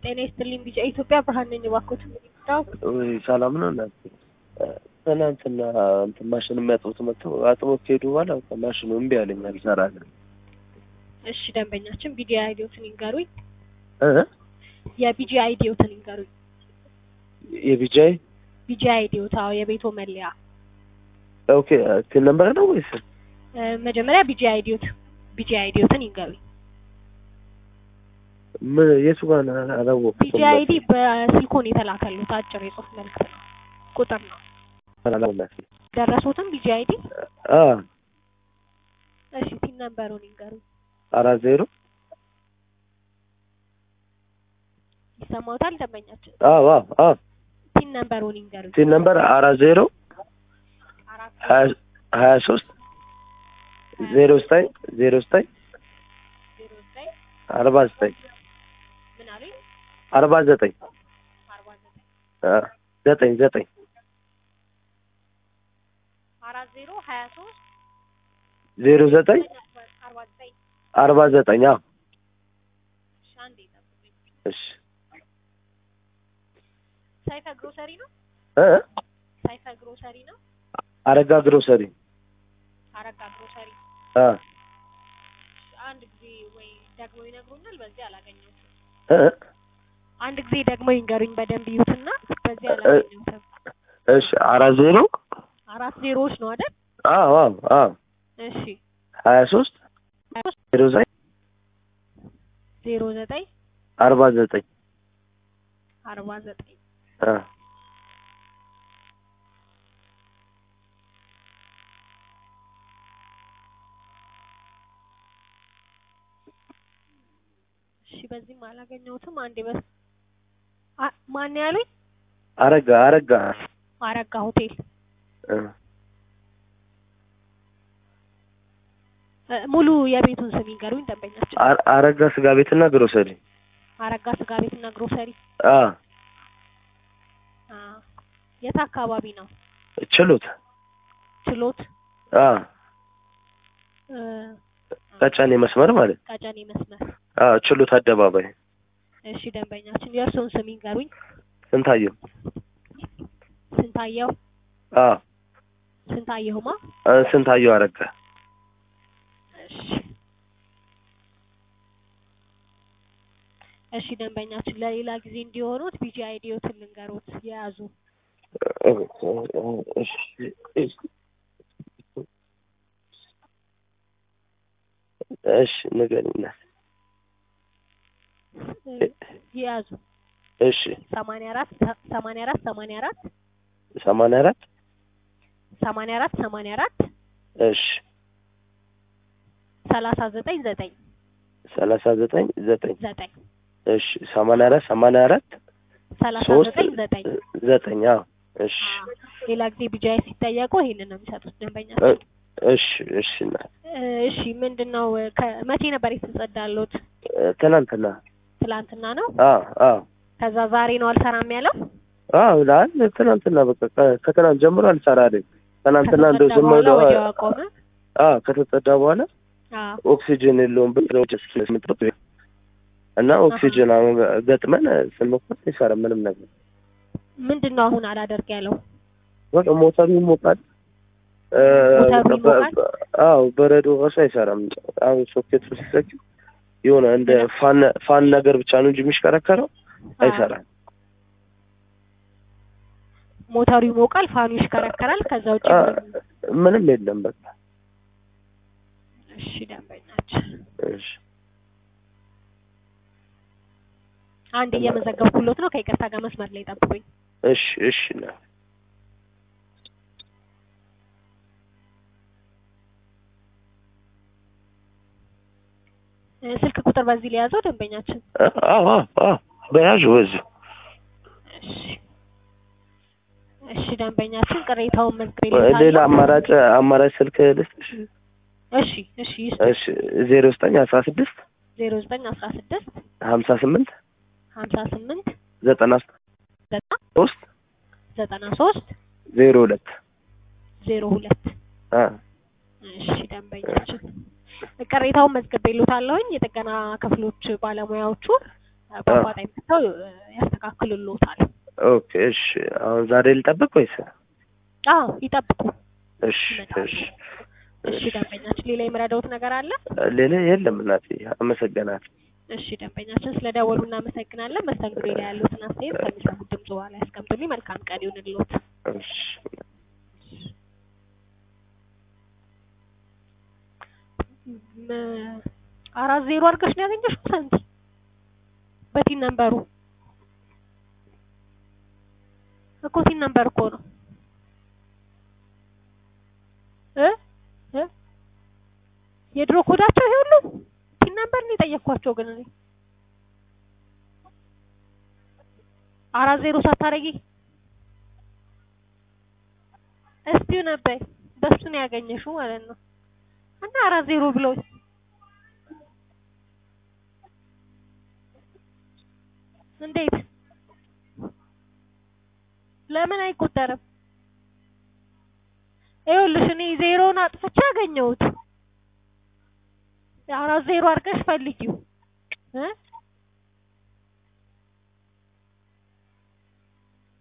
ጤና ይስጥልኝ ቢጫ ኢትዮጵያ ብርሃን ነኝ። እባክዎት ምንድነው? ወይ ሰላም ነው እናቴ። ትናንትና እንትን ማሽን የሚያጥቡት መጥተው አጥቦት ከሄዱ በኋላ በቃ ማሽኑ እምቢ አለኝ አልሰራልም። እሺ ደንበኛችን ቢጂ አይዲዎትን ይንገሩኝ። እ የቢጂ አይዲዎትን ይንገሩኝ። የቢጃይ ቢጂ አይዲዎት አዎ፣ የቤቶ መለያ ኦኬ ቲን ነምበር ነው ወይስ እ መጀመሪያ ቢጂ አይዲዎት ቢጂ አይዲዎትን ይንገሩኝ። ምን የቱ ጋር ነው አላወቅሁትም። ቢጂ አይዲ በስልኮን የተላከሉት አጭር የጽሁፍ መልዕክት ነው፣ ቁጥር ነው። አላወቅሁትም። ደረሶትም ቢጂ አይዲ አ እሺ፣ ቲን ነምበሩን ይንገሩኝ። አራት ዜሮ ይሰማዎታል ደንበኛችን? አዎ አዎ አዎ ቲን ነምበሩን ይንገሩኝ። ቲን ነምበር አራት ዜሮ አራት ሀያ ሀያ ሶስት ዜሮ ዘጠኝ ዜሮ ዘጠኝ ዜሮ ዘጠኝ አርባ ዘጠኝ ምን አሉኝ? አርባ ዘጠኝ አርባ ዘጠኝ አ ዘጠኝ ዘጠኝ አራት ዜሮ ሀያ ሶስት ዜሮ ዘጠኝ አርባ ዘጠኝ አርባ ዘጠኝ አዎ እሺ፣ አንዴ ጠብቁኝ። እሺ ሳይፈ ግሮሰሪ ነው። እ ሳይፈ ግሮሰሪ ነው። አረጋ ግሮሰሪ አረጋ ግሮሰሪ። አ አንድ ጊዜ ወይ ደግሞ ይነግሩኛል። በዚህ አላገኘሁትም። እ አንድ ጊዜ ደግሞ ይንገሩኝ በደንብ ይዩትና በዚህ አላገኘሁትም። እሺ አራት ዜሮ አራት ዜሮዎች ነው አይደል? አዎ አዎ አዎ እሺ ሀያ ሶስት ዜሮ ዘጠኝ ዜሮ ዘጠኝ አርባ ዘጠኝ አርባ ዘጠኝ አ እሺ በዚህም አላገኘሁትም። አንዴ በስ አ- ማን ያሉኝ? አረጋ አረጋ አረጋ ሆቴል እ እ፣ ሙሉ የቤቱን ስም ይንገሩኝ ደንበኛችን። አ- አረጋ ስጋ ቤትና ግሮሰሪ አረጋ ስጋ ቤትና ግሮሰሪ። አ አ የት አካባቢ ነው? ችሎት ችሎት አ እ፣ ቀጫኔ መስመር ማለት ቀጨኔ መስመር። አ ችሎት አደባባይ እሺ ደንበኛችን የእርስዎን ስም ይንገሩኝ። ስንታየው ስንታየው አ ስንታየሁማ። አ ስንታየው አረጋ እሺ እሺ ደንበኛችን ለሌላ ጊዜ እንዲሆኑት ቢጂ አይዲዎትን ልንገሮት የያዙ እሺ እሺ እሺ ንገሪኝ እ፣ የያዙ እሺ ሰማንያ አራት ሰማንያ አራት ሰማንያ አራት ሰማንያ አራት ሰማንያ አራት ሰማንያ አራት እሺ ሰላሳ ዘጠኝ ዘጠኝ ሰላሳ ዘጠኝ ዘጠኝ ዘጠኝ እሺ ሰማንያ አራት ሰማንያ አራት ሰላሳ ሶስት ዘጠኝ ዘጠኝ ዘጠኝ አዎ እሺ አዎ። ሌላ ጊዜ ቢጃይ ሲጠየቁ ይሄንን ነው የሚሰጡት ደንበኛ። እ- እሺ እሺ እናት እሺ ምንድን ነው ከ- መቼ ነበር የተጸዳሉት? ትናንትና ትላንትና ነው። አዎ አዎ ከዛ ዛሬ ነው አልሰራም ያለው። አዎ ላል ትናንትና በቃ ከ- ከትናንት ጀምሮ አልሰራልኝ ትናንትና እንደው ከተጸዳ ዝም በኋላ ብሎ ወዲያው አቆመ። አዎ ከተጸዳ በኋላ አዎ ኦክሲጅን የለውም ብለው ስምጥጥ እና ኦክሲጅን አሁን ገጥመን ስንሞክር አይሰራም ምንም ነገር ምንድን ነው አሁን አላደርግ ያለው? በቃ ሞተሩ ይሞቃል እ፣ ሞተሩ በ- ይሞቃል? በ- አዎ በረዶ ራሱ አይሰራም አሁን ሶኬት ስትሰኪው የሆነ እንደ ፋን ፋን ነገር ብቻ ነው እንጂ የሚሽከረከረው አይሰራም ሞተሩ ይሞቃል፣ ፋኑ ይሽከረከራል። ከዛ ውጭ አ፣ ምንም- ምንም የለም በቃ እሺ ደንበኛችን እሺ አንድ እየመዘገብኩሎት ነው። ከይቅርታ ጋር መስመር ላይ ጠብቁኝ። እሺ እሺ እናት እ፣ ስልክ ቁጥር በዚህ ላይ ያዘው ደንበኛችን። አዎ አዎ አዎ በያዥ ወዝ እሺ እሺ ደንበኛችን ቅሬታውን መዝግቤ ሌላ አማራጭ አማራጭ ስልክ ልስጥሽ እሺ እሺ ይስ እሺ ዜሮ ዘጠኝ አስራ ስድስት ዜሮ ዘጠኝ አስራ ስድስት ሀምሳ ስምንት ሀምሳ ስምንት ዘጠና ዘጠና ሶስት ዘጠና ሶስት ዜሮ ሁለት ዜሮ ሁለት አ እሺ ደንበኛችን ቅሬታውን መዝግቤልዎታለሁኝ። የጥገና ክፍሎች ባለሙያዎቹ በአፋጣኝ መጥተው እ፣ ያስተካክሉልዎታል። ኦኬ እሺ። አሁን ዛሬ ልጠብቅ ወይስ? አዎ ይጠብቁ። እሺ ይመጣሉ። እሺ እሺ ደንበኛችን፣ ሌላ የምረዳዎት ነገር አለ? ሌላ የለም እናቴ፣ አመሰግናለሁ። እሺ ደንበኛችን፣ ስለደወሉ እናመሰግናለን። መስተንግዶ ላይ ያሉትን አስተያየት ከሚሰሙት ድምጽ በኋላ ያስቀምጡልኝ። መልካም ቀን ይሁንልዎት። እሺ ም- አራት ዜሮ አድርገሽ ነው ያገኘሽው ሰንቲ በቲን ነምበሩ እኮ ቲን ነምበር እኮ ነው እ እ የድሮ ኮዳቸው ይሄ ሁሉ ቲን ነምበር ነው የጠየኳቸው። ግን እኔ አራት ዜሮ ሳታረጊ እስቲው ነበር በሱ ነው ያገኘሽው ማለት ነው። እና አራት ዜሮ ብለው እንዴት ለምን አይቆጠርም? ይኸውልሽ እኔ ዜሮውን አጥፍቼ አገኘሁት። አራት ዜሮ አድርገሽ ፈልጊው እ